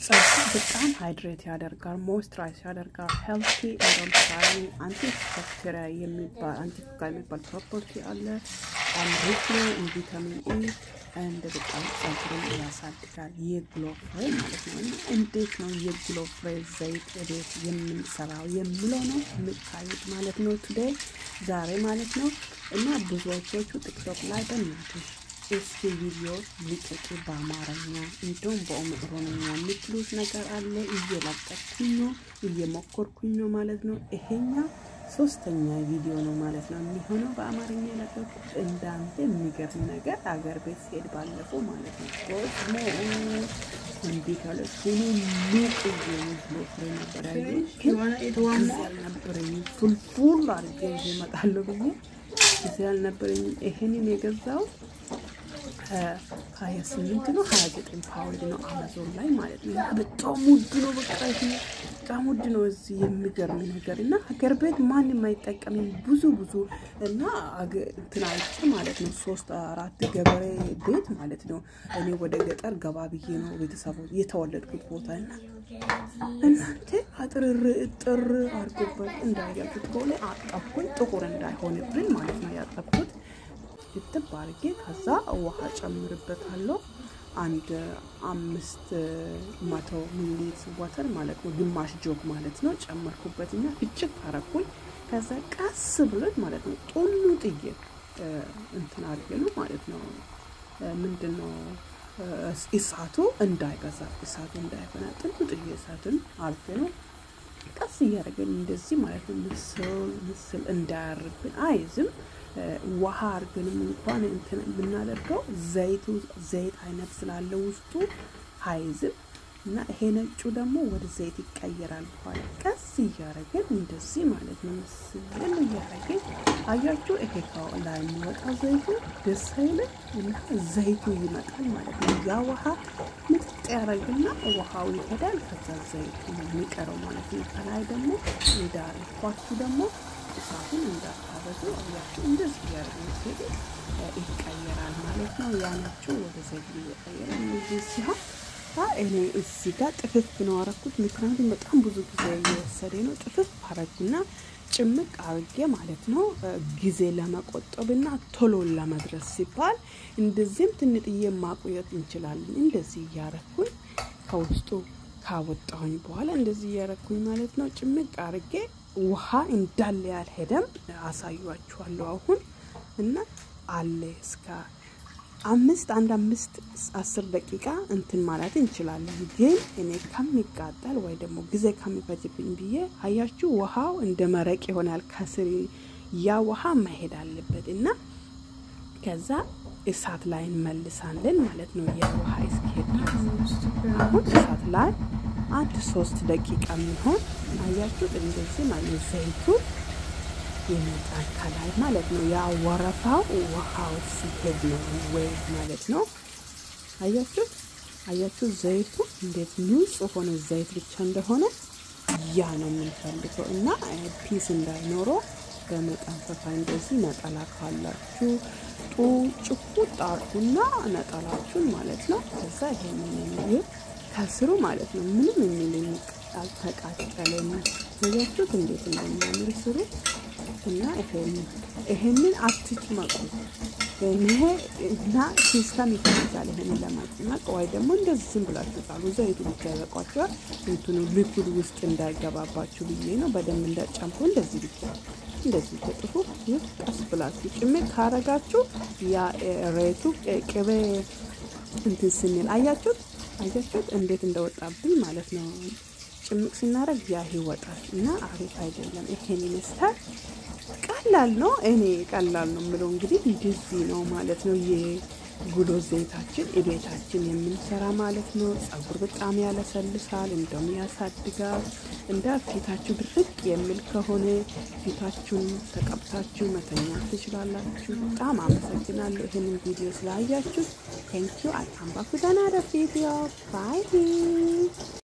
ጸጉር በጣም ሃይድሬት ያደርጋል፣ ሞይስቸራይዝ ያደርጋል። ሄልቲ እንደምሳሌ አንቲ ባክቴሪያ የሚባል አንቲ ፉንጋል የሚባል ፕሮፐርቲ አለ። ሪች ነው ቪታሚን ኢ እንደ በጣም ጸጉርን ያሳድጋል። የግሎ ፍሬ ማለት ነው። እና እንዴት ነው የግሎ ፍሬ ዘይት ቤት የምንሰራው የሚለው ነው የምታዩት ማለት ነው። ቱዴይ ዛሬ ማለት ነው። እና ብዙዎቹ ቲክቶክ ላይ በእናትሽ እስኪ ቪዲዮ ልቀቂ በአማርኛ እንዲሁም በኦሮምኛ የምትሉት ነገር አለ። እየለቀኩኝ ነው እየሞከርኩኝ ነው ማለት ነው። ይሄኛ ሶስተኛ ቪዲዮ ነው ማለት ነው የሚሆነው በአማርኛ የለቀኩት። እንዳንተ የሚገርም ነገር አገር ቤት ሲሄድ ባለፈው ማለት ነው ደግሞ እንዲህ ካለች ሆኖ ሉቅ ብሎ ፍሬ ነበር ያየ አልነበረኝ ፉልፉል አድርጌ ይዤ እመጣለሁ ብዬ ጊዜ አልነበረኝም። ይሄንን የገዛው ሀያ ስምንት ነው ሀያ ዘጠኝ ፓውንድ ነው አማዞን ላይ ማለት ነው። እና በጣም ውድ ነው። በቃ ይሄ በጣም ውድ ነው። እዚህ የሚገርም ነገር እና ሀገር ቤት ማንም አይጠቀምም። ብዙ ብዙ እና እንትን አይቼ ማለት ነው ሶስት አራት ገበሬ ቤት ማለት ነው። እኔ ወደ ገጠር ገባ ብዬ ነው ቤተሰቡ የተወለድኩት ቦታ እና እናንተ አጥርር እጥር አድርጎበት እንዳያችሁት ከሆነ አጠብኩኝ ጥቁር እንዳይሆንብን ማለት ነው ያጠብኩት ክትብ አድርጌ ከዛ ውሃ ጨምርበታለሁ። አንድ አምስት መቶ ሚሊሊት ወተር ማለት ነው፣ ግማሽ ጆግ ማለት ነው። ጨመርኩበትና ፍጭት አረኩኝ። ከዛ ቀስ ብሎት ማለት ነው ጡሉ ጥዬ እንትን አድርጌ ነው ማለት ነው ምንድን ነው እሳቱ እንዳይበዛ እሳቱ እንዳይበና ጥሉ ጥዬ እሳትን አርጌ ነው ቀስ እያደረገን እንደዚህ ማለት ነው ምስል ምስል እንዳያርብን አይዝም ውሃ አርገንም እንኳን እንትን ብናደርገው ዘይቱ ዘይት አይነት ስላለው ውስጡ አይዝም እና ይሄ ነጩ ደግሞ ወደ ዘይት ይቀየራል። በኋላ ቀስ እያደረግን እንደዚህ ማለት ነው ምስል እያደረግን አያችሁ። ይሄ ላይ የሚወጣው ዘይቱ ደስ አይልም እና ዘይቱ ይመጣል ማለት ነው። ያ ውሃ ምጥጥ ያደረግና ውሃው ይሄዳል። ከዛ ዘይቱ ነው የሚቀረው ማለት ነው። ከላይ ደግሞ እንዳልኳችሁ ደግሞ እሳቱን እንዳታበዙ አያችሁ። እንደዚህ እያደረግን ሲሄድ ይቀየራል ማለት ነው። ያ ነጩ ወደ ዘይት እየቀየረ እዚህ ሲሆን እኔ እዚህ ጋር ጥፍፍ ነው አረኩት። ምክንያቱም በጣም ብዙ ጊዜ እየወሰደ ነው። ጥፍፍ አረግና ጭምቅ አርጌ ማለት ነው ጊዜ ለመቆጠብና ቶሎ ለመድረስ ሲባል እንደዚህም ትንጥዬ ማቆየት እንችላለን። እንደዚህ እያረኩኝ ከውስጡ ካወጣሁኝ በኋላ እንደዚህ እያረኩኝ ማለት ነው ጭምቅ አርጌ ውሃ እንዳለ ያልሄደም አሳዩአችኋለሁ አሁን እና አለ እስከ አምስት አንድ አምስት አስር ደቂቃ እንትን ማለት እንችላለን። ግን እኔ ከሚቃጠል ወይ ደግሞ ጊዜ ከሚፈጅብኝ ብዬ አያችሁ፣ ውሃው እንደ መረቅ ይሆናል ከስር ያ ውሃ መሄድ አለበት እና ከዛ እሳት ላይ እንመልሳለን ማለት ነው። ያ ውሃ እስኪሄድ አሁን እሳት ላይ አንድ ሶስት ደቂቃ የሚሆን አያችሁት፣ እንደዚህ ማለት ዘይቱ ይመጣል ከላይ ማለት ነው። ያ ወረፋው ውሃው ሲሄድ ነው ወይ ማለት ነው። አያችሁ አያችሁ ዘይቱ እንዴት ንጹህ ሆነ ዘይት ብቻ እንደሆነ ያ ነው የምንፈልገው እና ፒስ እንዳይኖረው በመጠንፈፋ እንደዚህ ነጠላ ካላችሁ ጡ ጭቁጥ አርጉና ነጠላችሁን ማለት ነው። ከዛ ይሄንን ከስሩ ማለት ነው ምንም የሚል አልተቃጠለም። አያችሁት እንዴት እንደሚያምር ስሩ እና ይሄንን አትጭመቁ። ይሄ እና ሲስተም ይፈልጋል። ይሄንን ለማጭመቅ ወይ ደግሞ እንደዚህ ዝም ብላችሁ ጣሉ። ዘይቱ ብቻ ይበቋቸዋል። እንትኑ ሊኩድ ውስጥ እንዳይገባባችሁ ብዬ ነው። በደንብ እንዳጨምቁ እንደዚህ ብቻ እንደዚህ ተጥፉ። ቀስ ብላችሁ ጭምቅ ካረጋችሁ ያ ሬቱ ቅቤ እንትን ስንል አያችሁት አያችሁት እንዴት እንደወጣብኝ ማለት ነው። ጭምቅ ስናደርግ ያ ይወጣል እና አሪፍ አይደለም። ይሄን ይመስላል። ቀላል ነው። እኔ ቀላል ነው የምለው እንግዲህ እንደዚህ ነው ማለት ነው። የጉሎ ዘይታችን እቤታችን የምንሰራ ማለት ነው። ጸጉር በጣም ያለሰልሳል፣ እንደውም ያሳድጋል። እንደ ፊታችሁ ድርቅ የሚል ከሆነ ፊታችሁን ተቀብታችሁ መተኛት ትችላላችሁ። በጣም አመሰግናለሁ ይህንን ቪዲዮ ስላያችሁ። ቴንኪዩ አልካምባኩ ደናረ ቪዲዮ ባይ